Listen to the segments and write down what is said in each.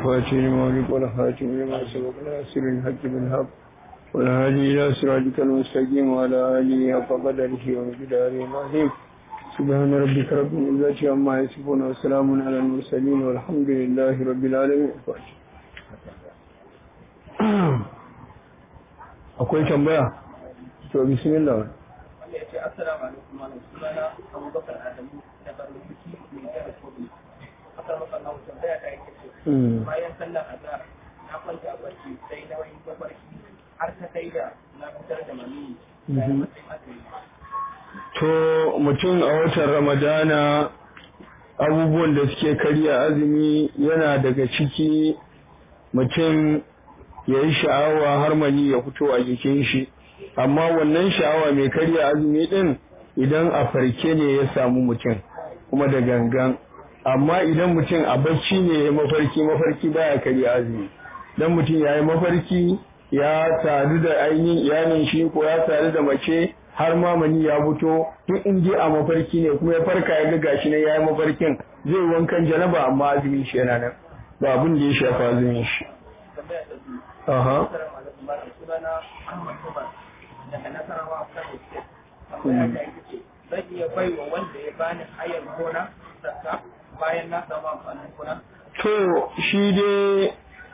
الفاتح لما أغلق والخاتم لما سبق ناصر الحق بالحق والهادي إلى صراطك المستقيم وعلى آله حق قدره ومقداره العظيم سبحان ربك رب العزة عما يصفون وسلام على المرسلين والحمد لله رب العالمين akwai tambaya to bismillah wanda ya ce assalamu alaikum malam sunana abubakar adamu da barin biki mai jihar kogi akar maka na tambaya ta yake ce bayan sallar azhar na kwanta a barci sai na wani mafarki har ta kai da na fitar da maniyi da matsayin azumi to mutum a watan ramadana abubuwan da suke karya azumi yana daga ciki mutum ya yi sha'awa har mani ya fito a jikin shi amma wannan sha'awa mai karya azumi din idan a farke ne ya samu mutum kuma da gangan amma idan mutum a bacci ne ya mafarki mafarki baya karya azumi dan mutum ya yi mafarki ya sadu da ainihin iyalin shi ko ya sadu da mace har ma mani ya fito duk in je a mafarki ne kuma ya farka ya ga gashi ne ya yi mafarkin zai wankan janaba amma azumin shi yana nan ba abin da ya shafa azumin shi tambaya ta biyu aha assalamu alaikum malam sunana ahmad umar daga nasarawa kano state tambaya ta yake ce zan iya bai wa wanda ya bani hayar gona zakka bayan na samu amfanin gona To, shi dai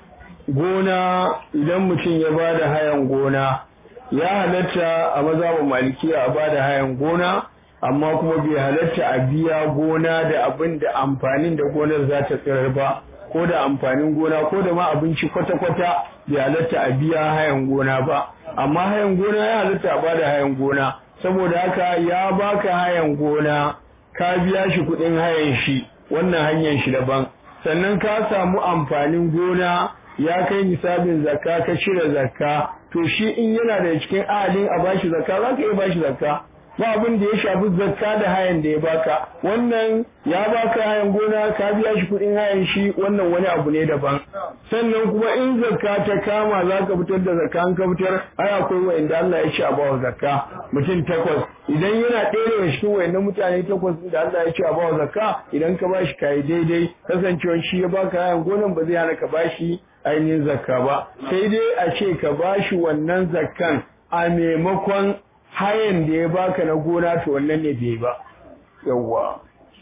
gona idan mutum ya ba da hayan gona, ya halatta a mazhabin malikiya a ba da hayan gona, amma kuma bai halatta a biya gona da abin da amfanin da gonar za ta tsirar ba, ko da amfanin gona ko da ma abinci kwata-kwata bai halatta a biya hayan gona ba. Amma hayan gona ya halatta a ba da hayan gona, saboda haka ya baka hayan gona, ka biya shi kuɗin hayan shi, wannan hanyar shi daban. sannan ka samu amfanin gona ya kai nisabin zakka ka cire zakka to shi in yana da cikin ahalin a bashi zakka za ka iya bashi zakka ba abin da ya shafi zakka da hayan da ya baka wannan ya baka hayan gona ka biya shi kuɗin hayan shi wannan wani abu ne daban sannan kuma in zakka ta kama za ka fitar da zakka an ka fitar ai akwai wa'inda Allah ya ce a bawa zakka mutum takwas idan yana ɗaya daga cikin wa'innan mutane takwas da Allah ya ce a bawa zakka idan ka bashi kayi daidai kasancewar shi ya baka hayan gonan ba zai hana ka bashi ainihin zakka ba sai dai a ce ka bashi wannan zakkan a maimakon hayan da ya baka na gona to wannan ne bai ba yawwa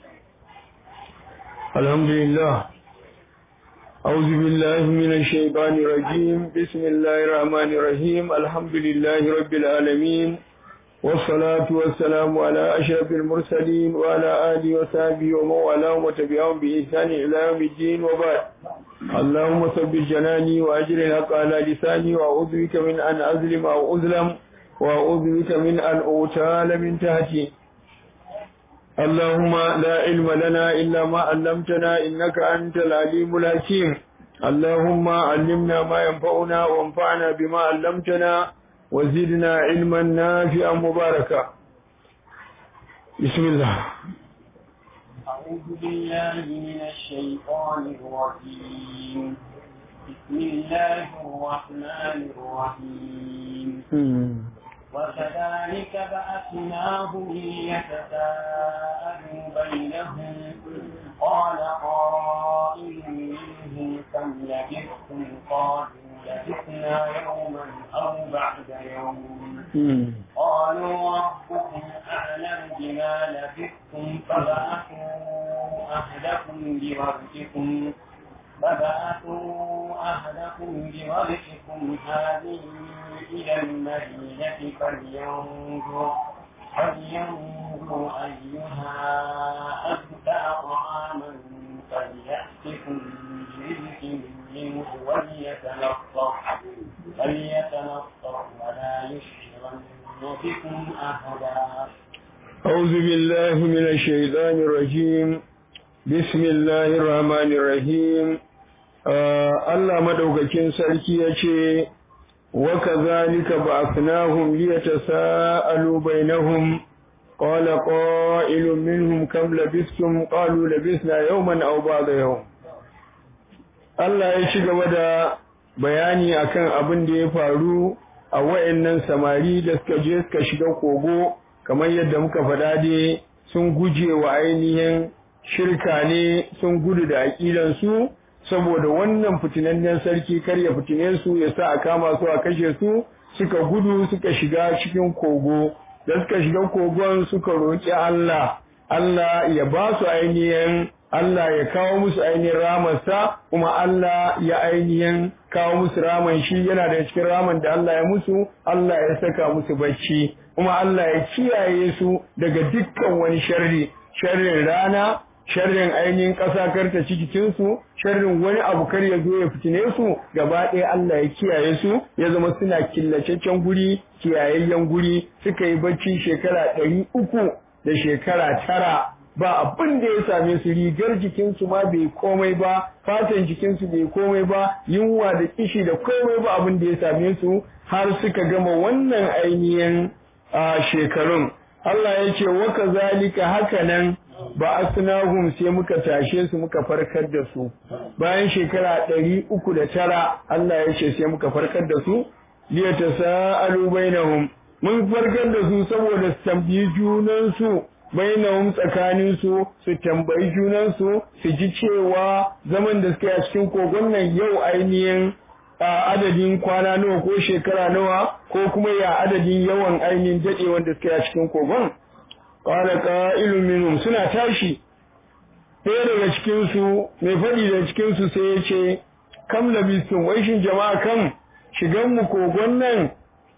alhamdulillah أعوذ بالله من الشيطان الرجيم بسم الله الرحمن الرحيم الحمد لله رب العالمين والصلاة والسلام على أشرف المرسلين وعلى آله وصحبه ومن والاهم وتبعهم بإحسان إلى يوم الدين وبعد اللهم ثبت جناني وأجر الحق على لساني وأعوذ بك من أن أظلم أو أظلم وأعوذ بك من أن أغتال من تحتي اللهم لا علم لنا إلا ما علمتنا إنك أنت العليم الحكيم اللهم علمنا ما ينفعنا وانفعنا بما علمتنا وزدنا علما نافعا مباركا بسم الله أعوذ بالله من الشيطان الرجيم بسم الله الرحمن الرحيم وكذلك بعثناهم ليتساءلوا بينهم قال قائل منهم كم لبثتم قالوا لبثنا يوما أو بعد يوم قالوا ربكم أعلم بما لبثتم فبعثوا أهلكم بورقكم فبعثوا أهلكم بورقكم هذه إلى المدينة فلينظر فلينظر أيها أزكى طعاما فليأتكم برزق منه وليتلطف فليتلطف ولا يشعرن بكم أحدا أعوذ بالله من الشيطان الرجيم بسم الله الرحمن الرحيم Allah madaukakin sarki ya ce, Wa kazalika ba'athnahum liyatasaalu bainahum qala qa'ilun minhum kam labistum qalu labisna yawman aw ba'da yawm Allah ya ci gaba da bayani akan abin da ya faru a wayannan samari da suka je suka shiga kogo kamar yadda muka faɗa dai sun guje wa ainihin shirka ne sun gudu da aƙidansu saboda wannan fitinannen sarki kar ya fitine su ya sa a kama su a kashe su suka gudu suka shiga cikin kogo da suka shiga kogon suka roƙi Allah Allah ya ba su ainihin Allah ya kawo musu ainihin ramarsa kuma Allah ya ainihin kawo musu raman shi yana da cikin raman da Allah ya musu Allah ya saka musu bacci kuma Allah ya kiyaye su daga dukkan wani sharri sharrin rana sharrin ainihin ƙasa karta cikinsu sharrin wani abu kar ya zo ya fitine su gaba ɗaya Allah ya kiyaye su ya zama suna killacaccen guri kiyayayyen guri suka yi bacci shekara ɗari uku da shekara tara ba abin da ya same su rigar jikinsu ma bai komai ba fatan jikinsu bai komai ba yunwa da kishi da komai ba abin da ya same su har suka gama wannan ainihin shekarun Allah ya ce wa kazalika haka nan ba asnahum sai muka tashe su muka farkar da su bayan shekara ɗari uku da tara Allah ya ce sai muka farkar da su liya tasa'alu bainahum mun farkar da su saboda su tambayi junan su bainahum tsakanin su su tambayi junan su su ji cewa zaman da suke a cikin kogon nan yau ainihin adadin kwana nawa ko shekara nawa ko kuma ya adadin yawan ainihin daɗewan da suke a cikin kogon qala qa'ilun minhum suna tashi ɗaya daga cikin su mai faɗi da cikin su sai ya ce kam labistum wai shin jama'a kam shigan mu kogon nan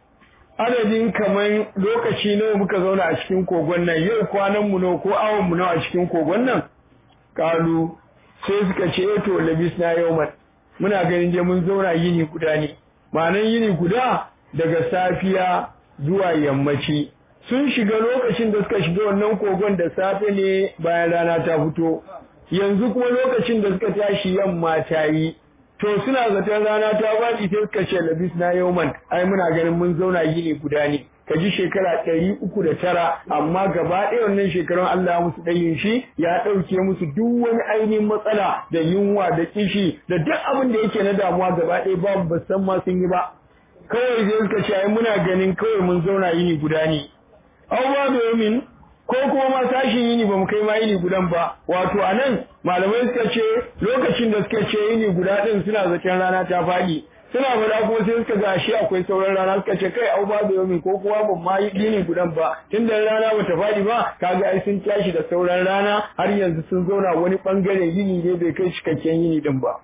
adadin kaman lokaci nawa muka zauna a cikin kogon nan yau kwanan mu nawa ko awon mu nawa a cikin kogon nan kalu sai suka ce eh to labisna yawman muna ganin je mun zauna yini guda ne ma'anan yini guda daga safiya zuwa yammaci sun shiga lokacin da suka shiga wannan kogon da safe ne bayan rana ta fito yanzu kuma lokacin da suka tashi yamma ta yi to suna zaton rana ta faɗi sai suka ce labis na yauman ai muna ganin mun zauna yini guda ne ka ji shekara ɗari uku da tara amma gaba ɗaya wannan shekarun Allah musu ɗayin shi ya ɗauke musu duk wani ainihin matsala da yunwa da kishi da duk abin da yake na damuwa gaba ɗaya babu ba san ma sun yi ba kawai sai suka ce ai muna ganin kawai mun zauna yini guda ne aw ba da yamin ko kuma ma tashin yini ba mu kai ma yini gudan ba wato anan malamai suka ce lokacin da suka ce yini guda din suna zaton rana ta faɗi suna fada kuma sai suka ga shi akwai sauran rana suka ce kai au ba da yamin ko kuma ban ma yi yini gudan ba tunda rana ba ta faɗi ba kaga ai sun tashi da sauran rana har yanzu sun zauna wani bangare yini ne bai kai cikakken yini din ba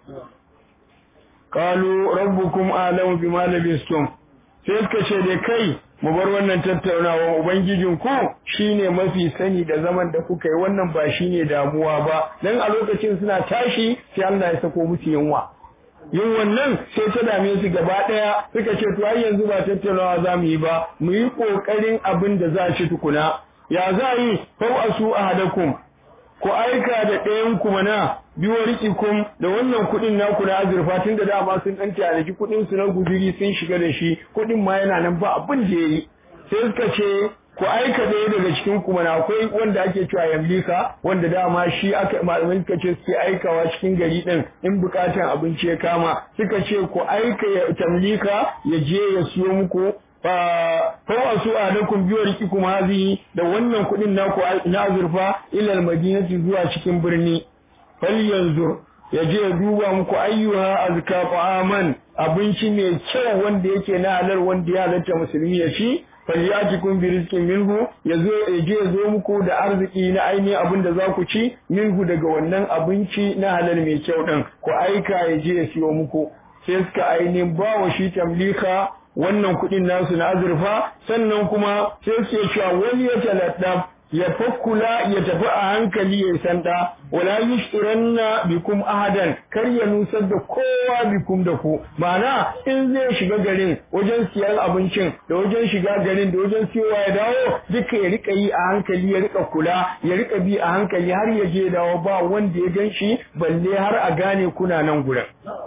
qalu rabbukum a'lamu bima labistum sai suka ce dai kai mu bar wannan tattaunawa ubangijin ku shine mafi sani da zaman da kuka yi wannan ba shine damuwa ba dan a lokacin suna tashi sai Allah ya sako musu yunwa yin wannan sai ta dame su gaba daya suka ce to ai yanzu ba tattaunawa za mu yi ba mu yi kokarin abin da za a ci tukuna ya za yi fau asu ahadakum ku aika da ɗayan ku mana biyo rikikum da wannan kuɗin naku na azurfa tun da dama sun ɗan tanaji kuɗin su na guduri sun shiga da shi kuɗin ma yana nan ba abin da yayi sai suka ce ku aika ɗaya daga cikin ku mana akwai wanda ake cewa yamlika wanda dama shi aka malamai suka ce suke aikawa cikin gari ɗin in bukatan abinci ya kama suka ce ku aika ya tamlika ya je ya siyo muku fawa su a dakun biyo riki kuma hazi da wannan kuɗin naku na azurfa ilal madinati zuwa cikin birni fal yanzu ya je ya duba muku ayyuha azka fa'aman abinci mai kyau wanda yake na halal wanda ya halatta musulmi ya ci falyatikum bi rizqin minhu yazo ya je ya zo muku da arziki na ainihin abin da za ku ci minhu daga wannan abinci na halal mai kyau din ku aika ya je ya siyo muku sai suka ainihin bawa shi tamlika wannan kuɗin nasu na azurfa sannan kuma sai suke cewa wani ya taladdaf ya fakkula ya tafi a hankali ya sanda wala yushiranna bikum ahadan kar ya nusar da kowa bikum da ku ma'ana in zai shiga garin wajen siyan abincin da wajen shiga garin da wajen siyowa ya dawo duka ya rika yi a hankali ya rika kula ya rika bi a hankali har ya je dawo ba wanda ya gan shi balle har a gane kuna nan gurin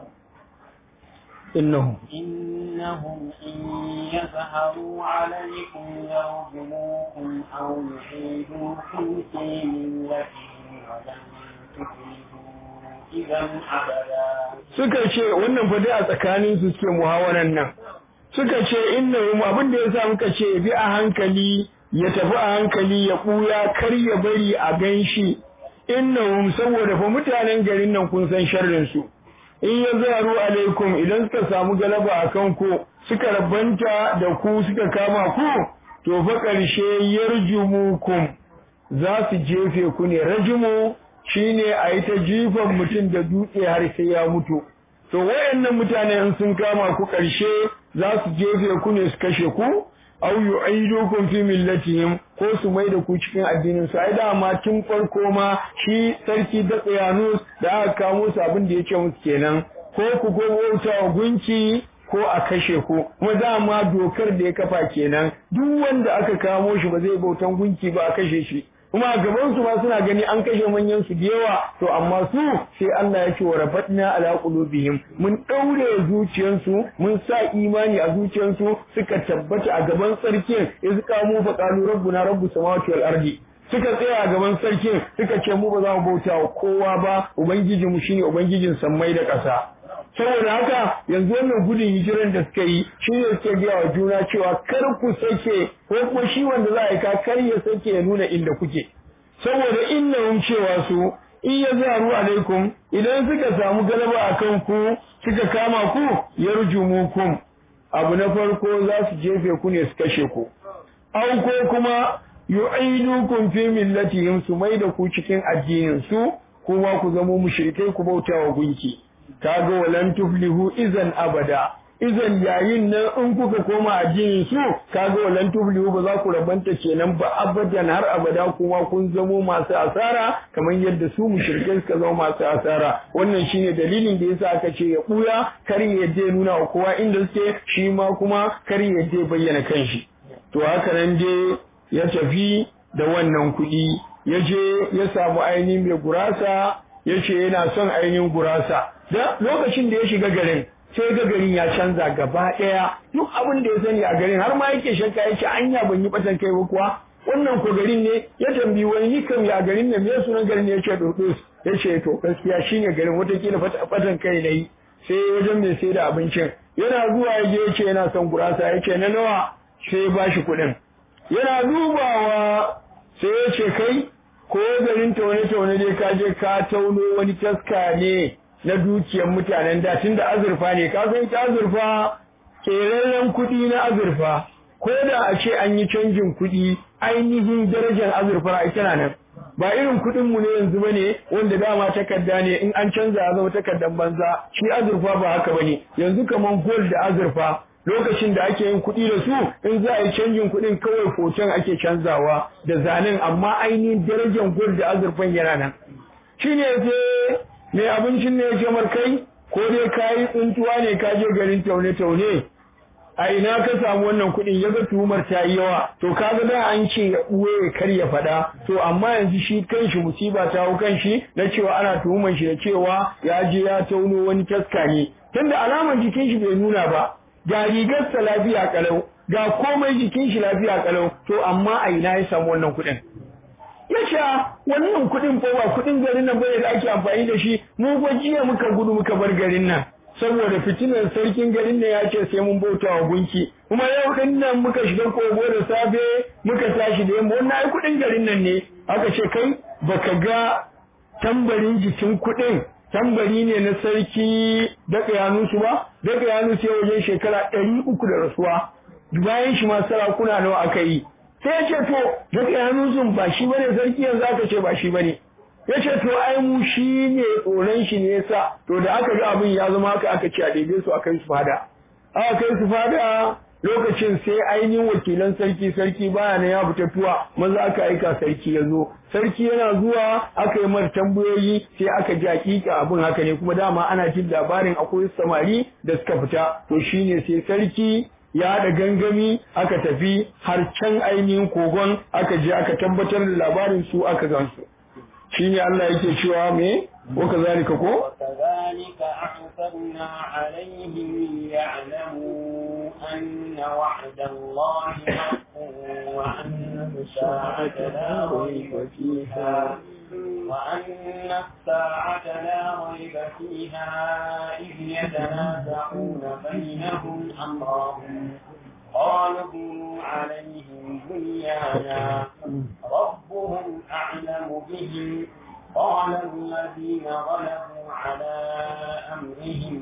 إنهم إنهم إن يظهروا عليكم يرجموكم أو يعيدوكم في ملتهم ولن تفلحوا إذا أبدا suka ce wannan fa dai a tsakanin su suke muhawaran nan suka ce innahum abin da yasa muka ce bi a hankali ya tafi a hankali ya buya kar ya bari a ganshi innahum saboda fa mutanen garin nan kun san sharrin su in ya zaru alaikum idan suka samu galaba a kanku suka rabanta da ku suka kama ku to fa ƙarshe yarjumukum za su jefe ku ne rajimu shine a yi ta jifan mutum da dutse har sai ya mutu to wayannan mutane sun kama ku ƙarshe za su jefe ku ne su kashe ku aw yu'idukum fi millatihim ko su mai da ku cikin addinin su ai dama tun farko ma shi sarki da tsayanus da aka kamo su abin da yake musu kenan ko ku ko bauta wa gunki ko a kashe ku kuma dama dokar da ya kafa kenan duk wanda aka kamo shi ba zai bautan gunki ba a kashe shi kuma a gaban su ma suna gani an kashe manyan su da yawa to amma su sai Allah ya ce wa rabatna ala qulubihim mun daure zuciyansu mun sa imani a zuciyansu suka tabbata a gaban sarkin iz qamu fa qalu rabbuna rabbus samawati wal ardi suka tsaya a gaban sarkin suka ce mu ba za mu bauta wa kowa ba ubangiji mu shine ubangijin sammai da ƙasa saboda haka yanzu wannan gudun hijiran da suka yi shi ne suke gaya wa juna cewa kar ku sake ko kuma shi wanda za a yi ka kar ya sake ya nuna inda kuke saboda innahum cewa su in ya zaru alaikum idan suka samu galaba a kan ku suka kama ku yarjumukum abu na farko za su jefe ku ne su kashe ku au ko kuma yu'idukum fi millatihim su mai da ku cikin addinin su kuma ku zamo mushrikai ku bauta wa gunki kaga walan tuflihu izan abada izan yayin nan in kuka koma addinin su kaga walan tuflihu ba za ku rabanta kenan ba abadan har abada kuma kun zamo masu asara kamar yadda su mushrikai suka zama masu asara wannan shine dalilin da yasa aka ce ya buya kar ya je nuna wa kowa inda suke shi ma kuma kar ya je bayyana kanshi to haka nan dai ya tafi da wannan kuɗi ya je ya samu ainihin mai gurasa ya ce yana son ainihin gurasa da lokacin da ya shiga garin sai ga garin ya canza gaba ɗaya duk abin da ya sani a garin har ma yake shakka yake anya ban yi batan kai ba kuwa wannan ko garin ne ya tambayi wani ni kam ya garin ne me sunan garin ne yace dodos yace to gaskiya shine garin watakila batan kai nayi sai wajen mai sai da abincin yana zuwa ya je yace yana son gurasa yace na nawa sai ya bashi kuɗin yana dubawa sai ya ce kai ko garin taune-taune dai ka je ka tauno wani taska ne na dukiyar mutanen da tun da azurfa ne ka san ta azurfa keraren kuɗi na azurfa ko da a ce an yi canjin kuɗi ainihin darajar azurfa a tana nan ba irin kuɗin mu ne yanzu bane wanda dama takarda ne in an canza ya zama takardan banza shi azurfa ba haka bane yanzu kaman gold da azurfa lokacin da ake yin kuɗi da su in za a yi canjin kuɗin kawai hoton ake canzawa da zanen amma ainihin darajar gold da azurfan yana nan shi ne sai mai abincin ne ya ce kai ko dai ka yi tsuntuwa ne ka je garin taune-taune a ina ka samu wannan kuɗin ya ga tuhumar ta yi yawa to kaga da an ce ya ɓuye kar ya faɗa to amma yanzu shi kanshi musiba ta hau kanshi na cewa ana tuhumar shi da cewa ya je ya tauno wani taska ne tunda alamar jikin shi bai nuna ba ga rigarsa lafiya kalau ga komai jikin shi lafiya kalau to amma a ina ya samu wannan kuɗin ya ce wannan kuɗin ko ba kuɗin garin nan bane da ake amfani da shi mu ko jiya muka gudu muka bar garin nan saboda fitinar sarkin garin nan ya ce sai mun bauta wa gunki kuma yau din nan muka shiga kogo da safe muka tashi da yamma wannan ai kuɗin garin nan ne aka ce kai baka ga tambarin jikin kuɗin tambari ne na sarki daga yanusu ba daga yanusu ya wajen shekara ɗari uku da rasuwa bayan shi ma sarakuna nawa aka yi sai ya ce to daga yanusun ba shi bane sarki yanzu aka ce ba shi bane ya ce to ai mu shi ne tsoron shi ne yasa to da aka ga abin ya zama haka aka ce a daidai su aka yi su fada aka kai su fada lokacin sai ainihin wakilan sarki sarki baya na ya fita tuwa maza aka aika sarki ya zo sarki yana zuwa aka yi mar tambayoyi sai aka ji hakika abin haka ne kuma dama ana jin labarin akwai samari da suka fita to shine sai sarki ya haɗa gangami aka tafi har can ainihin kogon aka je aka tabbatar da labarin su aka gansu shine Allah yake cewa me wa kazalika ko وكذلك أعثرنا عليهم ليعلموا أن وعد الله حق وأن الساعة لا ريب فيها وأن الساعة لا ريب فيها إذ يتنازعون بينهم أمرهم قالوا ابنوا عليهم بنيانا ربهم أعلم بهم قال الذين غلبوا على أمرهم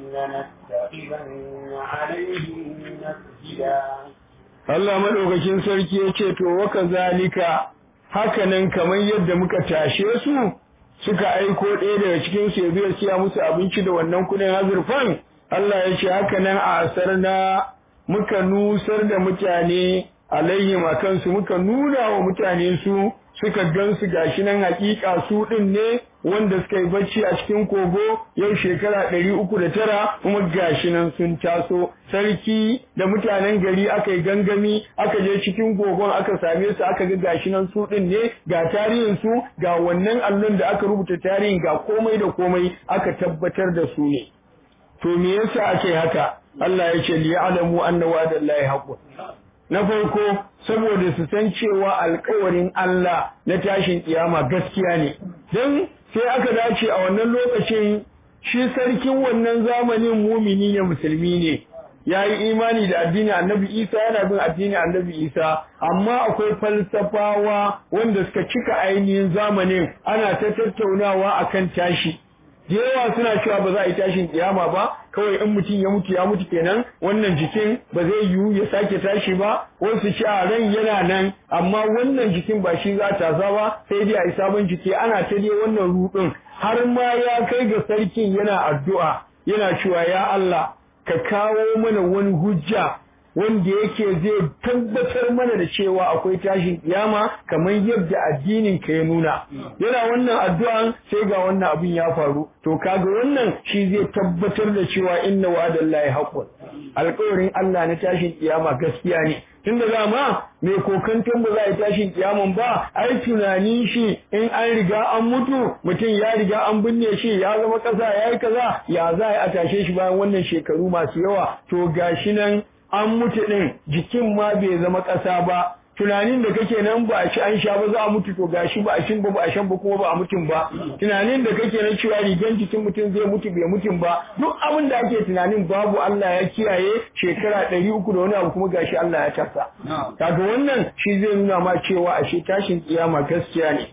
لنتخذن عليهم مسجدا Allah madaukakin sarki ya ce to waka zalika hakanan kamar yadda muka tashe su suka aiko ɗaya daga cikin su ya zo ya siya musu abinci da wannan kudin azurfan Allah ya ce hakanan a asar na muka nusar da mutane alaihim a kansu muka nuna wa mutane su suka gansu gashi nan hakika su din ne wanda suka yi bacci a cikin kogo yau shekara ɗari uku da tara kuma gashi nan sun taso sarki da mutanen gari aka yi gangami aka je cikin kogon aka same su aka ga gashi nan su din ne ga tarihin su ga wannan allon da aka rubuta tarihin ga komai da komai aka tabbatar da su ne to me yasa ake haka Allah ya ce li ya'lamu anna wa'dallahi haqqun na farko saboda su san cewa alkawarin Allah na tashin kiyama gaskiya ne don sai aka dace a wannan lokacin shi sarkin wannan zamanin mumini ne musulmi ne ya yi imani da addinin annabi isa yana bin addinin annabi isa amma akwai falsafawa wanda suka cika ainihin zamanin ana ta tattaunawa akan tashi da yawa suna cewa ba za a yi tashin kiyama ba kawai in mutum ya mutu ya mutu kenan wannan jikin ba zai yiwu ya sake tashi ba wasu ce a ran yana nan amma wannan jikin ba shi za ta ba sai dai a yi sabon jiki ana ta dai wannan rudin har ma ya kai ga sarkin yana addu'a yana cewa ya Allah ka kawo mana wani hujja wanda yake zai tabbatar mana da cewa akwai tashin kiyama kamar yadda addinin ka ya nuna yana wannan addu'an sai ga wannan abin ya faru to kaga wannan shi zai tabbatar da cewa inna wa'adallahi haqqun alƙawarin Allah na tashin kiyama gaskiya ne tunda dama mai kokanton ba za a yi tashin kiyaman ba ai tunanin shi in an riga an mutu mutum ya riga an binne shi ya zama ƙasa ya yi kaza ya za a tashe shi bayan wannan shekaru masu yawa to gashi nan an mutu ɗin jikin ma bai zama ƙasa ba tunanin da kake nan ba a ci an sha ba za a mutu to gashi ba a shin ba ba a shan ba kuma ba a mutum ba tunanin da kake nan cewa rigan jikin mutum zai mutu bai mutum ba duk abin da ake tunanin babu Allah ya kiyaye shekara ɗari uku da wani abu kuma gashi Allah ya tasa kaga wannan shi zai nuna ma cewa ashe tashin kiyama gaskiya ne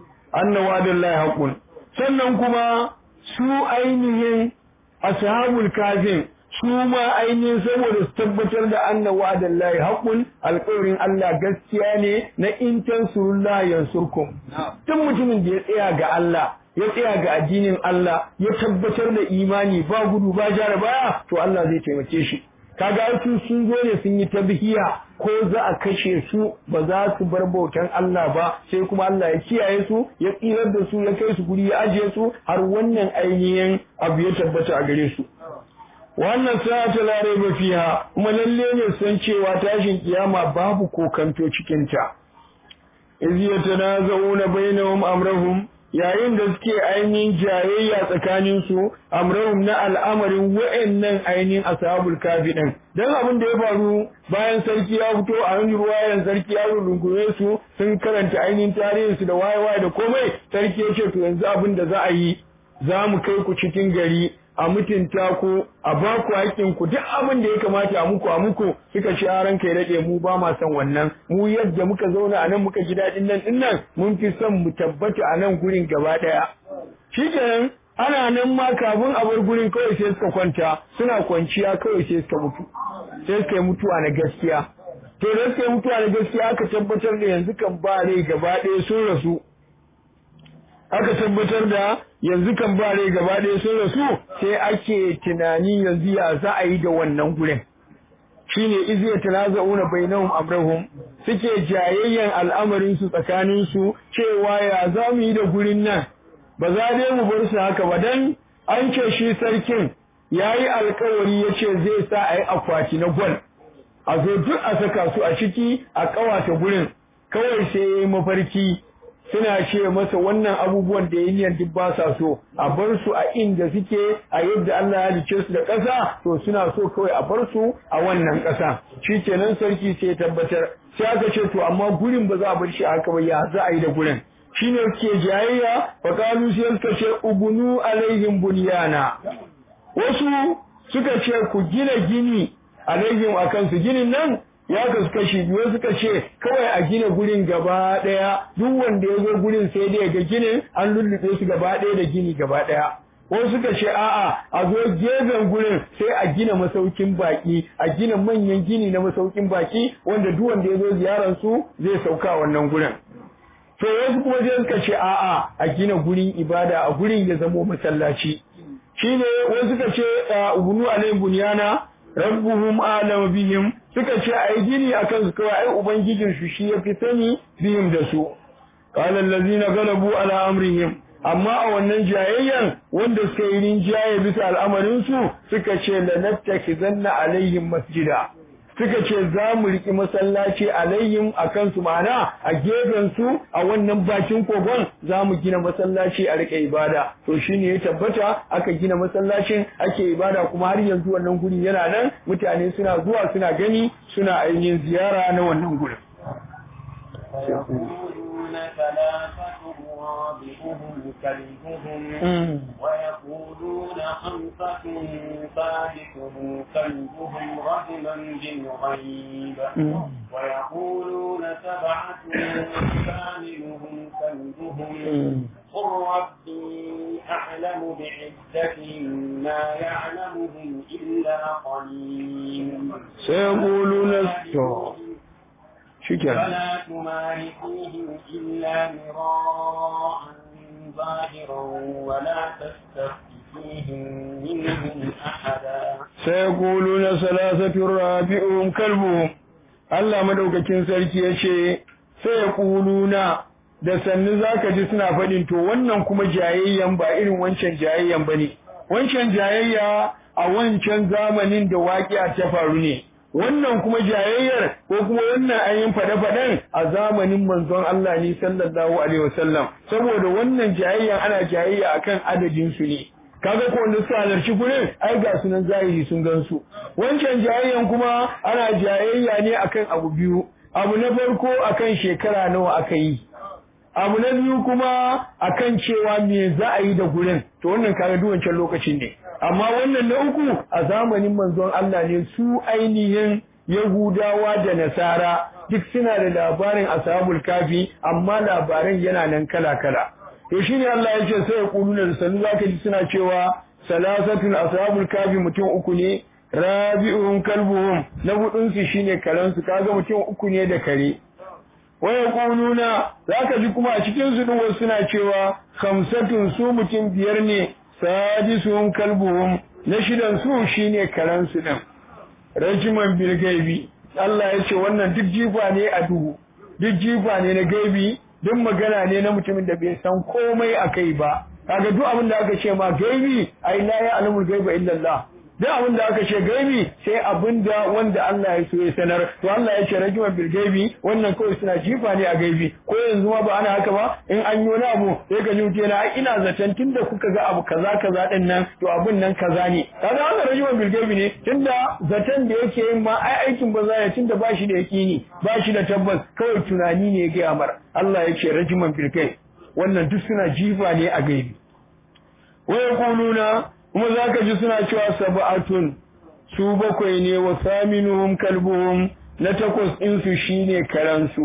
annawa billahi haqqun sannan kuma su ainihin ashabul kafin su ma ainihin saboda su tabbatar da anna wa'adan lahi haqqun alƙawarin Allah gaskiya ne na in tansurullah yansurkum duk mutumin da ya tsaya ga Allah ya tsaya ga addinin Allah ya tabbatar da imani ba gudu ba jara baya to Allah zai taimake shi kaga su sun zo ne sun yi tabhiya ko za a kashe su ba za su bar bautan Allah ba sai kuma Allah ya kiyaye su ya tsirar da su ya kai su guri ya ajiye su har wannan ainihin abu ya tabbata a gare su wannan sa'ata la raiba fiha kuma lalle ne san cewa tashin kiyama babu kokanto cikin ta iz yatanazawuna bainahum amrahum yayin da suke ainihin jayayya tsakanin su amrahum na al'amarin wa'annan ainihin ashabul kafi din dan abin da ya faru bayan sarki ya fito a wani ruwayan sarki ya rungume su sun karanta ainihin tarihin su da waye-waye da komai sarki ya ce to yanzu abin da za a yi za mu kai ku cikin gari a mutunta ku a ba ku haƙƙin ku duk abin da ya kamata a muku a muku suka ci aran kai rage mu ba ma son wannan mu yadda muka zauna a nan muka ji daɗin nan din nan mun fi son mu tabbata a nan gurin gaba ɗaya shikenan ana nan ma kafin a bar gurin kawai sai suka kwanta suna kwanciya kawai sai suka mutu sai suka yi mutuwa na gaskiya to da suka yi mutuwa na gaskiya aka tabbatar da yanzu kan ba rai gaba ɗaya sun rasu aka tabbatar da yanzu kan ba rai gaba ɗaya sun rasu sai ake tunani yanzu ya za a yi da wannan gurin shine izi ya tanaza'una bainahum amrahum suke jayayyan al'amarin su tsakanin su cewa ya za mu yi da gurin nan ba za dai mu bar su haka ba dan an ce shi sarkin yayi alkawari yace zai sa a yi akwati na gwal a zo duk a saka su a ciki a kawata gurin kawai sai yayi mafarki suna ce masa wannan abubuwan da yin duk ba sa so a bar su a inda suke a yadda Allah ya halice su da ƙasa to suna so kawai a bar su a wannan ƙasa shikenan sarki sai tabbatar sai aka ce to amma gurin ba za a bar shi haka ba ya za a yi da gurin shine suke jayayya fa kalu sai suka ce ubunu alaihim bunyana wasu suka ce ku gina gini alaihim akan su ginin nan ya kasu kashi biyu suka ce kawai a gina gurin gaba ɗaya duk wanda ya zo gurin sai dai ga ginin an lullube su gaba ɗaya da gini gaba ɗaya ko suka ce a'a a zo gefen gurin sai a gina masaukin baki a gina manyan gini na masaukin baki wanda duk wanda ya zo ziyarar su zai sauka wannan gurin to wasu kuma sai suka ce a'a a gina gurin ibada a gurin ya zamo masallaci shine wasu suka ce ubunu alayhim bunyana rabbuhum a'lamu bihim suka ce ai gini akan su kawai ai ubangijin su shi yafi sani bihim da su qala allazina galabu ala amrihim amma a wannan jayayyan wanda suka yi rinjaye bisa al'amarin su suka ce lanattakizanna alaihim masjida suka ce za mu riƙi masallaci alayhim a kansu ma'ana a gefen su a wannan bakin kogon za mu gina masallaci a riƙe ibada to shine ya tabbata aka gina masallacin ake ibada kuma har yanzu wannan guri yana nan mutane suna zuwa suna gani suna ainihin ziyara na wannan gurin ويقولون ثلاثة رابعهم كلبهم ويقولون خمسة ثالثهم كلبهم رجما بالغيب ويقولون سبعة ثامنهم كلبهم قل ربي أعلم بعدتهم ما يعلمهم إلا قليل سيقولون شكرا فلا تمار فيهم إلا مراء ظاهرا ولا تستفت فيهم منهم أحدا سيقولون ثلاثة رابعهم كلبهم Allah madaukakin sarki ya ce sai ya kuluna da sannu zaka ji suna faɗin to wannan kuma jayayyan ba irin wancan jayayyan bane wancan jayayya a wancan zamanin da waƙiya ta faru ne wannan kuma jayayyar ko kuma wannan ayin fade-faden a zamanin manzon Allah ne sallallahu alaihi wasallam saboda wannan jayayyan ana jayayya akan adadin su ne kaga ko wanda suka halarci gurin ai ga sunan zahiri sun gansu wancan jayayyan kuma ana jayayya ne akan abu biyu abu na farko akan shekara nawa aka yi abu na biyu kuma akan cewa me za a yi da gurin to wannan kaga duk wancan lokacin ne amma wannan na uku a zamanin manzon Allah ne su ainihin Yahudawa da Nasara duk suna da labarin ashabul kafi amma labaran yana nan kala-kala to shine Allah ya ce sai ya kuluna da sanu zaka ji suna cewa salasatun ashabul kafi mutum uku ne rabi'uhum kalbuhum na hudun su shine karan su kaga mutum uku ne da kare waya kununa zaka ji kuma a cikin su din wasu suna cewa khamsatun su mutum biyar ne sadisuhum kalbuhum na shidan su shine karan su din rajiman bil gaibi Allah ya ce wannan duk jifa ne a duhu duk jifa ne na gaibi duk magana ne na mutumin da bai san komai akai ba kaga duk abin da aka ce ma gaibi ai la ya alamul gaiba illa Allah duk abin da aka ce gaibi sai abin da wanda Allah ya so ya sanar to Allah ya ce rajiman bil gaibi wannan kawai suna jifa ne a gaibi ko yanzu ma ba ana haka ba in an yi wani abu sai ka ji mutum yana ina zaton tunda kuka ga abu kaza kaza din nan to abun nan kaza ne kaga wannan rajiman bil gaibi ne tunda zaton da yake yin ma ai aikin ba za ya tunda ba shi da yakini ba shi da tabbas kawai tunani ne ya ga amar Allah ya ce rajiman bil gaibi wannan duk suna jifa ne a gaibi wa yaquluna kuma za ka ji suna cewa saba'atun su bakwai ne wa saminuhum kalbuhum na takwas ɗinsu shi ne karansu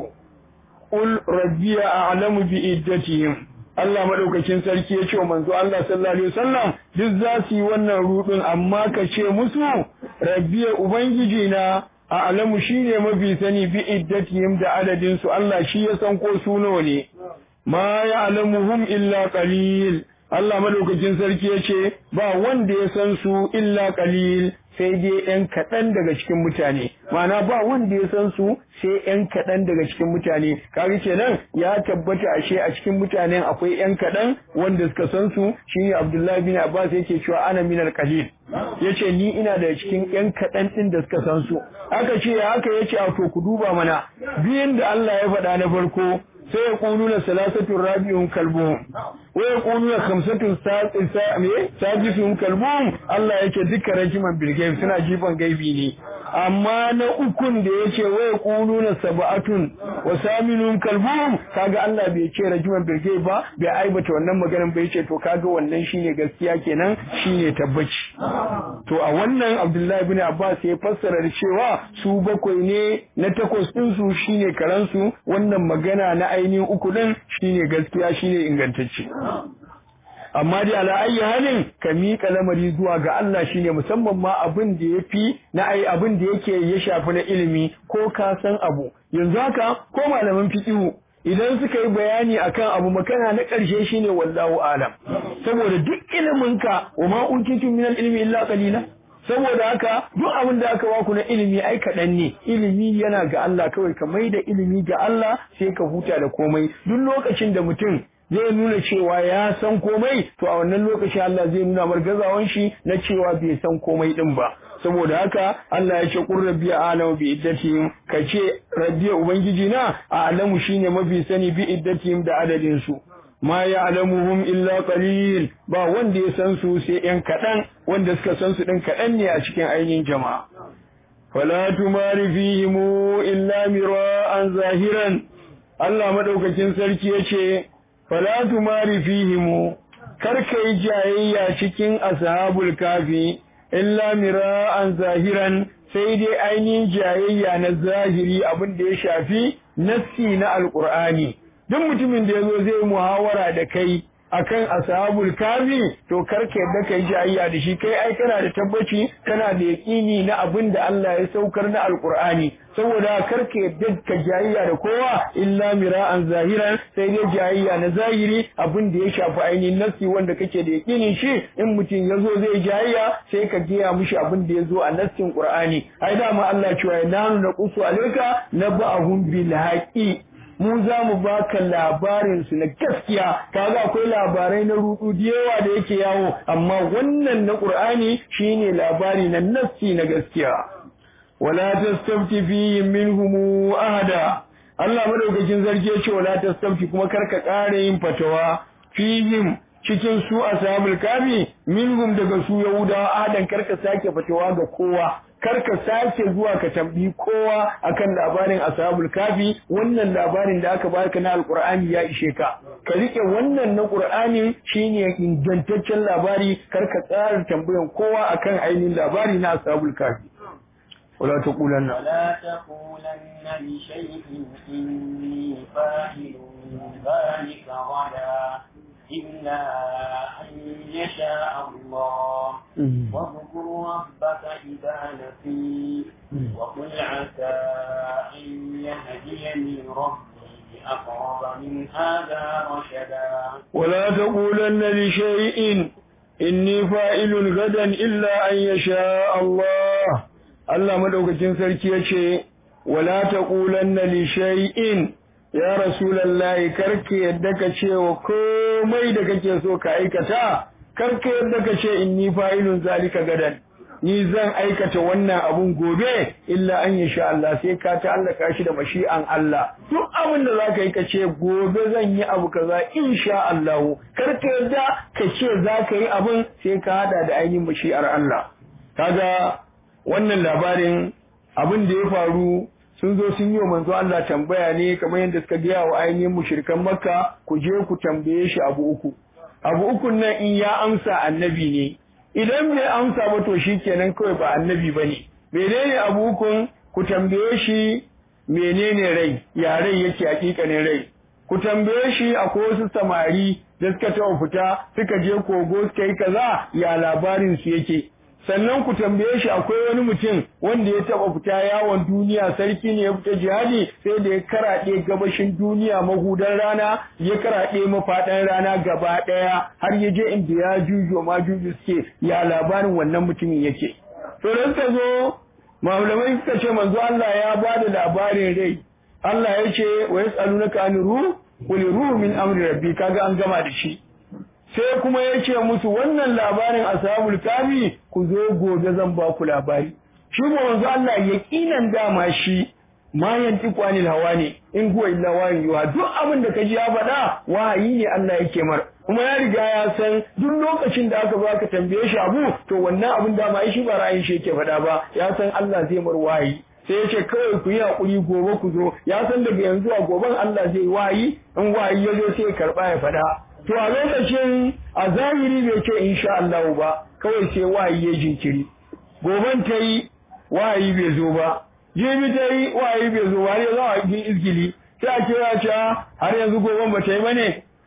ul rabbiya a'lamu bi iddatihim Allah madaukakin sarki ya ce wa manzo Allah sallallahu alaihi wasallam duk za su yi wannan rudin amma ka ce musu rabbiya ubangiji na a'lamu shine mafi sani bi iddatihim da adadin su Allah shi ya san ko su nawa ne ma ya'lamuhum illa qalil Allah madaukakin sarki ya ce ba wanda ya san su illa qalil sai dai ‘yan kaɗan daga cikin mutane, mana ba wanda ya san su sai ‘yan kaɗan daga cikin mutane, kari kenan ya tabbata ashe a cikin mutanen akwai ‘yan kaɗan wanda suka san su shi ne Abdullahi bin Abbas yake cewa ana minal qalil ya ce ni ina da cikin ‘yan kaɗan ɗin da suka san su, aka ce ya haka ya ce a to ku duba mana biyun da Allah ya faɗa na farko sai ya ƙunu na salasatun rabi'un kalbuhum wa ya ƙunu na kamsatun sajisun kalbuhum Allah ya ce duka rajiman bilgaib suna jifan gaibi ne amma na ukun da ya ce wa ya ƙunu na saba'atun wa saminun kalbuhum kaga Allah bai ce rajiman bilgaib ba bai aibata wannan maganan bai ce to kaga wannan shine gaskiya kenan shine tabbaci to a wannan Abdullahi bin Abbas ya fassara da cewa su bakwai ne na takwas ɗinsu shine karansu wannan magana na ainihin uku ɗin shine gaskiya shine ingantacce amma dai ala ayi halin ka miƙa lamari zuwa ga Allah shine musamman ma abin da yafi na ai abin da yake ya shafi na ilimi ko ka san abu yanzu haka ko malaman fiqhu idan suka yi bayani akan abu makana na ƙarshe shine wallahu alam saboda duk ilimin ka wa ma utitu min ilmi illa qalila saboda haka duk abin da aka baku na ilimi ai kaɗan ne ilimi yana ga Allah kawai ka mai da ilimi ga Allah sai ka huta da komai duk lokacin da mutum zai nuna cewa ya san komai to a wannan lokacin Allah zai nuna margazawan shi na cewa bai san komai din ba saboda haka Allah ya ce qur rabbi a'lamu bi iddatihim kace rabbi ubangiji na a'lamu shine mafi sani bi iddatihim da adadin su ma ya'lamuhum illa qalil ba wanda ya san su sai yan kadan wanda suka san su din kadan ne a cikin ainihin jama'a fala tumari fihim illa mira'an zahiran Allah madaukakin sarki yace fala tumari fihim kar kai jayayya cikin ashabul kafi illa mira'an zahiran sai dai ainihin jayayya na zahiri abin da ya shafi nassi na alqur'ani duk mutumin da yazo zai muhawara da kai akan ashabul kafi to karka yadda kai jayayya da shi kai ai kana da tabbaci kana da yaqini na abin da Allah ya saukar na alqur'ani saboda karka yadda ka jayayya da kowa illa mira'an zahiran sai dai jayayya na zahiri abin da ya shafi ainihin nassi wanda kake da yaqinin shi in mutum yazo zai jayayya sai ka giya mishi abin da yazo a nassin qur'ani ai dama Allah cewa nanu naqusu alayka naba'ahum bil haqi mu za mu baka labarin su na gaskiya kaga akwai labarai na rudu da yawa da yake yawo amma wannan na Qur'ani shine labari na nassi na gaskiya wala tastafti fi minhum ahada Allah madaukakin zargi ya ce wala tastafti kuma karka kare yin fatawa fihim cikin su ashabul kafi minhum daga su yahudawa ahadan karka sake fatawa ga kowa karka sake zuwa ka tambayi kowa akan labarin ashabul kafi wannan labarin da aka baka na alqur'ani ya ishe ka ka rike wannan na qur'ani shine ingantaccen labari karka tsara tambayan kowa akan ainihin labari na ashabul kafi ولا تقولن ولا تقولن لشيء إني فاعل ذلك غدا إلا أن يشاء الله واذكر ربك إذا نسيت وقل عسى أن يهديني ربي أقرب من هذا رشدا ولا تقولن لشيء إني فاعل غدا إلا أن يشاء الله Allah madaukakin sarki yace wala taqulanna li shay'in ya rasulullahi karke yadda ka ce wa komai da kake so ka aikata karke yadda ka ce inni fa'ilun zalika gadan ni zan aikata wannan abun gobe illa an sha Allah sai ka ta'allaka shi da mashi'an Allah duk abin da zaka yi ka ce gobe zan yi abu kaza insha Allah karke yadda ka ce zaka yi abun sai ka hada da ainihin mashi'ar Allah kaga wannan labarin abin da ya faru sun zo sun yi wa manzo Allah tambaya ne kamar yadda suka gaya wa ainihin mushrikan Makka ku je ku tambaye shi abu uku abu uku nan in ya amsa annabi ne idan bai amsa ba to shikenan kawai ba annabi bane menene abu ukun ku tambaye shi menene rai ya rai yake hakikanin rai ku tambaye shi akwai wasu samari da suka taɓa fita suka je kogo suka yi kaza ya labarin su yake sannan ku tambaye shi akwai wani mutum wanda ya taba fita yawon duniya sarki ne ya fita jihadi sai da ya karaɗe gabashin duniya mahudan rana ya karaɗe mafaɗan rana gaba ɗaya har ya je inda ya jujo ma juju suke ya labarin wannan mutumin yake to da suka zo malamai suka ce manzo Allah ya ba da labarin rai Allah ya ce wa yas'alunaka an ruh qul ruh min amri rabbi kaga an gama da shi sai kuma ya ce musu wannan labarin ashabul kafi ku zo gobe zan ba ku labari shi ko manzo Allah yaqinan dama shi ma yanti kwanil hawa ne in huwa illa wahin yuha duk abin da kaji ya faɗa wahayi ne Allah yake mar kuma ya riga ya san duk lokacin da aka baka tambaye shi abu to wannan abin da ma shi ba ra'ayin shi yake faɗa ba ya san Allah zai mar wahayi sai ya ce kawai ku yi haƙuri gobe ku zo ya san daga yanzu a goben Allah zai wahayi in wahayi ya zo sai ya karɓa ya faɗa to a lokacin a zahiri bai ce insha Allah ba kawai sai wahayi ya jinkiri goban ta yi wahayi bai zo ba jibi ta yi wahayi bai zo ba har yanzu a cikin izgili sai a kira ta har yanzu goban ba ta yi bane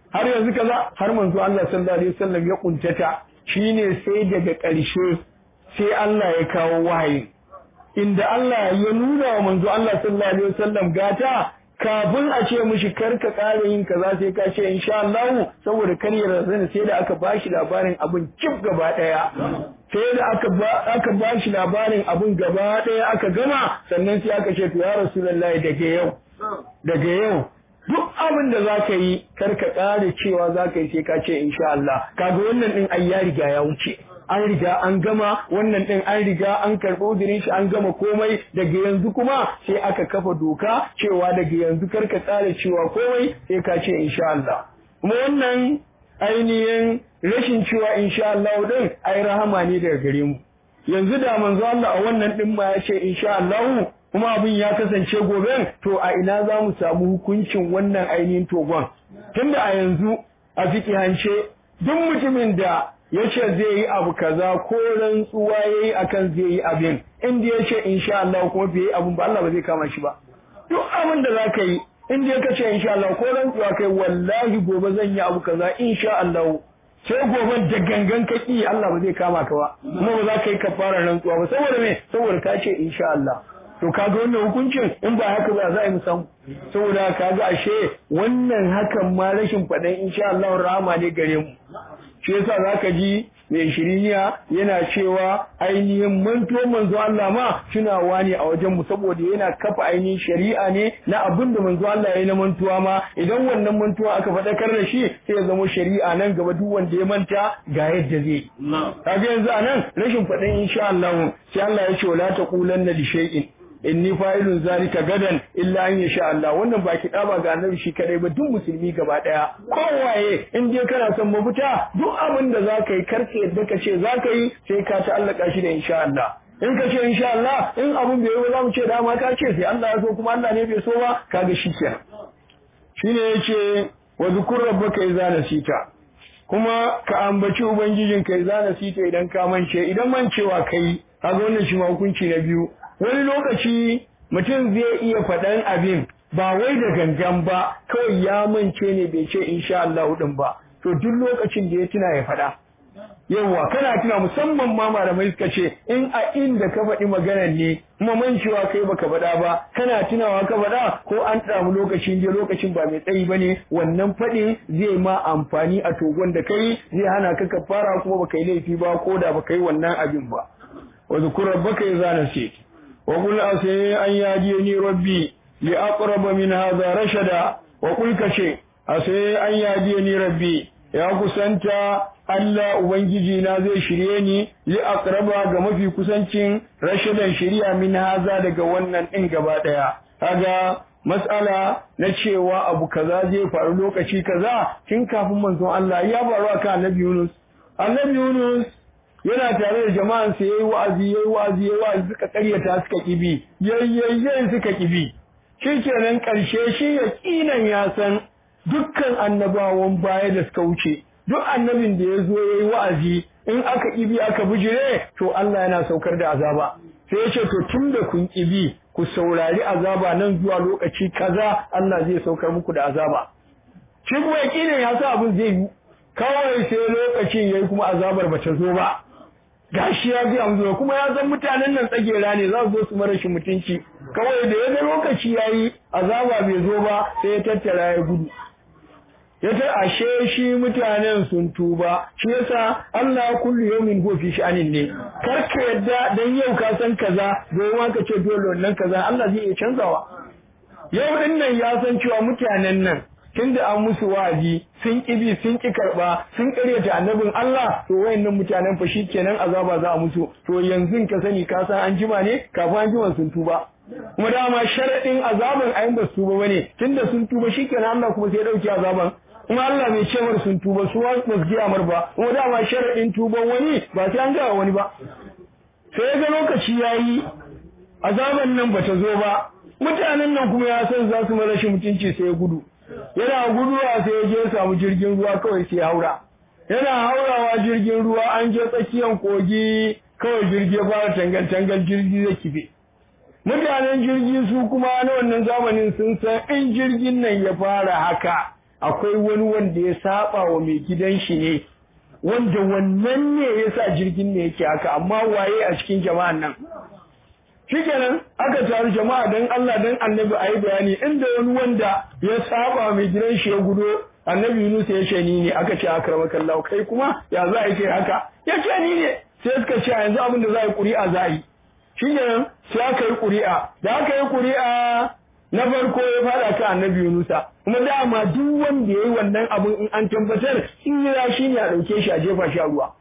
har yanzu kaza har manzo Allah sallallahu alaihi wasallam ya kuntata shine sai daga ƙarshe sai Allah ya kawo wahayi inda Allah ya nuna wa manzo Allah sallallahu alaihi wasallam gata kafin a ce mishi karka ƙara yin kaza sai ka ce insha Allah saboda kar ya razana sai da aka bashi labarin abin cif gaba daya sai da aka ba aka bashi labarin abin gaba daya aka gama sannan sai aka ce to ya rasulullahi daga yau daga yau duk abin da za ka yi kar ka ƙara cewa za ka yi sai ka ce insha Allah kaga wannan din ai ya riga ya wuce an riga an gama wannan din an riga an karɓo uzurin shi an gama komai daga yanzu kuma sai aka kafa doka cewa daga yanzu kar ka ƙara cewa komai sai ka ce insha Allah kuma wannan ainihin rashin cewa insha Allah din ai rahama ne daga gare mu yanzu da manzo Allah a wannan din ma ya ce insha Allah kuma abin ya kasance gobe to a ina za mu samu hukuncin wannan ainihin togon tunda a yanzu a fikihance duk mutumin da ya ce zai yi abu kaza ko rantsuwa ya yi akan zai yi abin inda ya ce insha Allah kuma bai yi abin ba Allah ba zai kama shi ba duk abin da za ka yi inda ya kace insha Allah ko rantsuwa kai wallahi gobe zan yi abu kaza insha Allah sai gobe da gangan ka ki Allah ba zai kama ka ba kuma ba za ka yi kafara rantsuwa ba saboda me saboda ka ce insha Allah to kaga wannan hukuncin in ba haka ba za a yi musan saboda kaga ashe wannan hakan ma rashin faɗan insha Allah rahama ne gare mu shi yasa zaka ji mai shiriniya yana cewa ainihin manto manzo Allah ma tunawa ne a wajen mu saboda yana kafa ainihin shari'a ne na abin da manzo Allah ya yi na mantuwa ma idan wannan mantuwa aka faɗakar da shi sai ya zama shari'a nan gaba duk wanda ya manta ga yadda zai kaga yanzu anan rashin faɗin insha Allah sai Allah ya ce wala taqulanna li shay'in inni fa'ilun zalika gadan illa an yasha Allah wannan ba ba ga annabi shi kadai ba duk musulmi gaba daya kowaye in dai kana son mafita duk abin da zaka yi karka yadda ka ce zaka yi sai ka ta'allaka shi da insha Allah in ka ce insha Allah in abin bai yi ba za mu ce dama ka ce sai Allah ya so kuma Allah ne bai so ba kaga shi kenan shine yace wa zukur rabbaka idza nasita kuma ka ambaci ubangijinka idza nasita idan ka mance idan mancewa kai kaga wannan shi ma hukunci na biyu wani lokaci mutum zai iya faɗan abin ba wai da gangan ba kawai ya mance ne bai ce insha Allah din ba to duk lokacin da ya tuna ya faɗa yawa kana tuna musamman ma malamai suka ce in a inda ka faɗi maganar ne kuma mancewa kai baka faɗa ba kana tunawa ka faɗa ko an samu lokacin je lokacin ba mai tsayi bane wannan faɗin zai ma amfani a togon da kai zai hana ka kafara kuma baka yi laifi ba ko da baka yi wannan abin ba wa zukur rabbaka idza nasit وقل أسي أن يجيني ربي لأقرب من هذا رشدا وقل كشي أسي أن يجيني ربي يا كسنتا Allah Ubangiji na zai shirye ni li aqraba ga mafi kusancin rashadan shari'a min haza daga wannan din gaba daya kaga mas'ala na cewa abu kaza zai faru lokaci kaza tun kafin manzon Allah ya faru akan Annabi Yunus Annabi Yunus yana tare da jama'an sa yayi wa'azi yayi wa'azi yayi wa'azi suka karyata suka kibi yayyayyen suka kibi shikenan karshe shi yaqinan ya san dukkan annabawan baya da suka wuce duk annabin da ya zo yayi wa'azi in aka kibi aka bijire to Allah yana saukar da azaba sai ya ce to tunda kun kibi ku saurari azaba nan zuwa lokaci kaza Allah zai saukar muku da azaba shi kuma yaqinan ya sa abin zai yi kawai sai lokacin yayi kuma azabar bata zo ba gashi ya biya mu kuma ya san mutanen nan tsagera ne za su zo su mara shi mutunci kawai da ya ga lokaci yayi azaba bai zo ba sai ya tattara ya gudu ya ta ashe shi mutanen sun tuba shi yasa Allah kullu yawmin huwa fi sha'anin ne kar ka yadda dan yau ka san kaza gobe ka ce dole wannan kaza Allah zai iya canzawa yau din nan ya san cewa mutanen nan tunda an musu wa'azi sun kibi sun ki karba sun karyata annabin Allah to wayannan mutanen fa shikenan azaba za a musu to yanzu ka sani ka san an jima ne kafin an jima sun tuba kuma dama sharadin azaban ayin ba su tuba bane tunda sun tuba shikenan Allah kuma sai ya dauki azaban kuma Allah mai cewar sun tuba su ba su ji amar ba kuma dama sharadin tuban wani ba sai an gawa wani ba sai ga lokaci yayi azaban nan bata zo ba mutanen nan kuma ya san za su mara shi mutunci sai ya gudu yana guduwa sai ya je samu jirgin ruwa kawai sai haura yana haurawa jirgin ruwa an je tsakiyar kogi kawai jirgi ya fara tangal tangal jirgi zai kife mutanen jirgi su kuma na wannan zamanin sun san in jirgin nan ya fara haka akwai wani wanda ya saba wa mai gidan shi ne wanda wannan ne yasa jirgin ne yake haka amma waye a cikin jama'an nan shikenan aka taru jama'a dan Allah dan annabi ayi bayani inda wani wanda ya saba mai gidan shi ya gudo annabi Yunus ya ce ni ne aka ce akramakallahu kai kuma ya za a yi haka ya ce ni ne sai suka ce yanzu abin da za a yi ƙuri'a za a yi shikenan sai aka yi ƙuri'a da aka yi ƙuri'a na farko ya fara ka annabi Yunusa kuma dama duk wanda yayi wannan abin in an tabbatar in ya shi ne a dauke shi a jefa shi a ruwa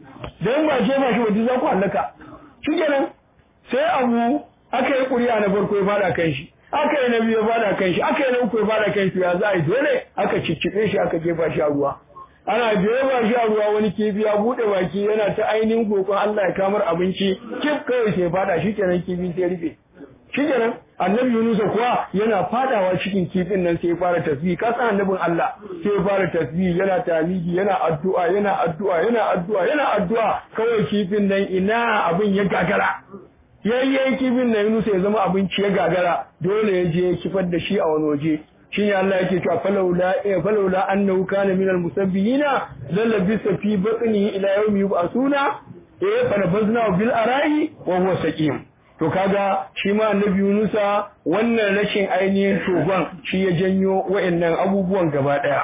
dan ba jefa shi ba duk za ku halaka shikenan sai abu aka yi ƙuri'a na farko ya fara kan shi aka yi na biyu ya fara kan shi aka yi na uku ya fara kan shi ya za a yi dole aka cicciɓe shi aka jefa shi a ruwa ana jefa shi a ruwa wani kifi ya buɗe baki yana ta ainihin kokon Allah ya kamar abinci kif kawai sai fada shi kenan kifi sai rufe shi kenan annabi Yunusa kuwa yana fadawa cikin kifin nan sai ya fara tasbih ka san annabin Allah sai ya fara tasbih yana tamidi yana addu'a yana addu'a yana addu'a yana addu'a kawai kifin nan ina abin ya gagara yayyen kifin nan Yunusa ya zama abinci ya gagara dole ya je ya kifar da shi a wani waje shine Allah yake cewa falawla eh falawla annahu kana minal musabbihina lallabisa fi batnihi ila yawmi yub'asuna eh fanabazna bil ara'i wa huwa saqim to kaga shi ma annabi Yunusa wannan rashin ainihin togon shi ya janyo wa'annan abubuwan gaba daya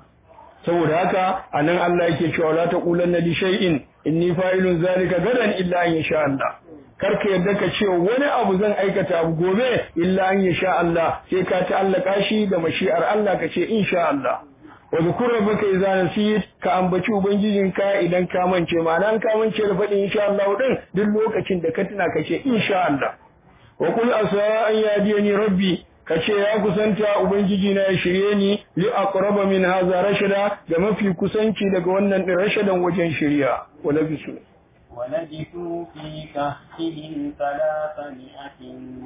saboda haka anan Allah yake cewa la taqulanna li shay'in inni fa'ilun zalika gadan illa an yasha Allah karka yadda ka ce wani abu zan aikata abu gobe illa an yasha Allah sai ka ta'allaka shi da mashi'ar Allah ka ce insha Allah wa zukur rabbaka idza nasit ka ambaci ubangijinka idan ka mance ma'ana ka mance da faɗin insha Allah din duk lokacin da ka tuna ka ce insha Allah wa qul asa an yadiyani rabbi ka ce ya kusanta ubangiji na ya shirye ni li aqraba min hadha rashada da mafi kusanci daga wannan din rashadan wajen shirya wala bisu ولبثوا في كهفهم ثلاثمائة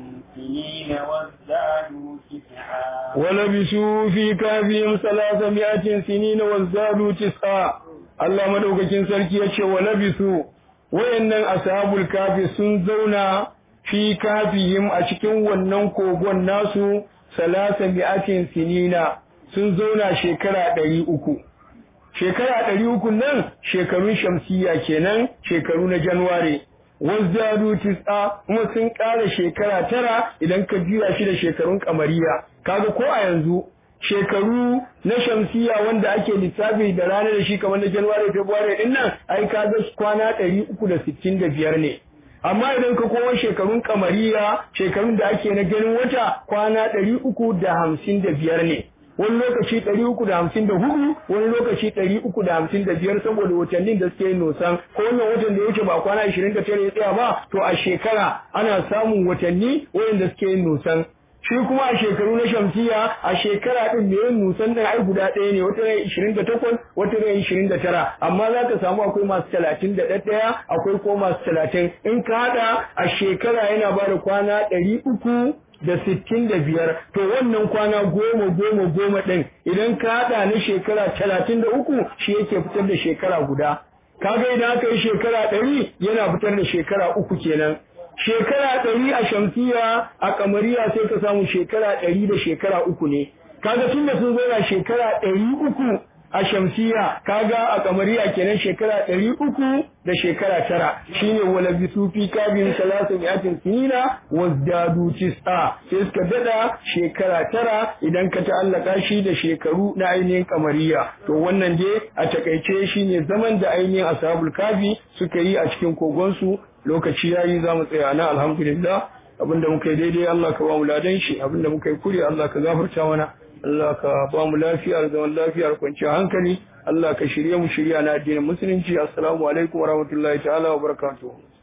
سنين وازدادوا تسعا ولبثوا في كهفهم ثلاثمائة سنين وازدادوا تسعا Allah madaukakin sarki ya ce wa labisu wayannan ashabul kafi sun zauna fi kafihim a cikin wannan kogon nasu salasa mi'atin sinina sun zauna shekara ɗari uku shekara ɗari uku nan shekarun shamsiya kenan shekaru na januware wazzadu tis'a kuma sun ƙara shekara tara idan ka jira shi da shekarun kamariya kaga ko a yanzu shekaru na shamsiya wanda ake lissafi da ranar da shi kamar na januware february din nan ai kaga kwana ɗari uku da sittin da biyar ne amma idan ka kowa shekarun kamariya shekarun da ake na ganin wata kwana ɗari uku da hamsin da biyar ne wani lokaci ɗari uku da hamsin da hudu wani lokaci ɗari uku da hamsin da biyar saboda watannin da suke yin nosan ko wannan watan da ya wuce ba kwana ashirin da tara ya tsaya ba to a shekara ana samun watanni wayanda suke yin nosan shi kuma a shekaru na shamsiya a shekara din da yin nusan da ai guda ɗaya ne wata rai ishirin da takwas wata rai ishirin da tara amma za ka samu akwai masu talatin da ɗaya akwai ko masu talatin in ka haɗa a shekara yana ba da kwana ɗari uku da sittin da biyar to wannan kwana goma goma goma ɗin idan ka haɗa na shekara talatin da uku shi yake fitar da shekara guda kaga idan aka yi shekara ɗari yana fitar da shekara uku kenan shekara ɗari a shamsiya a kamariya sai ka samu shekara ɗari da shekara uku ne kaga tun da sun zauna shekara ɗari uku a shamsiya kaga a kamariya kenan shekara ɗari uku da shekara tara shine wala bisu fi kabin salasa mi'atin sinina wazdadu tis'a sai suka dada shekara tara idan ka ta'allaka shi da shekaru na ainihin kamariya to wannan dai a takaice shine zaman da ainihin ashabul kafi suka yi a cikin kogonsu lokaci yayi za mu tsaya na alhamdulillah abinda muka yi daidai Allah ka ba mu ladan shi abinda muka yi kure Allah ka gafarta mana Allah ka ba mu lafiya da zaman lafiya da kwanciyar hankali Allah ka shirye mu shirya na addinin musulunci assalamu alaikum warahmatullahi ta'ala wa barakatuh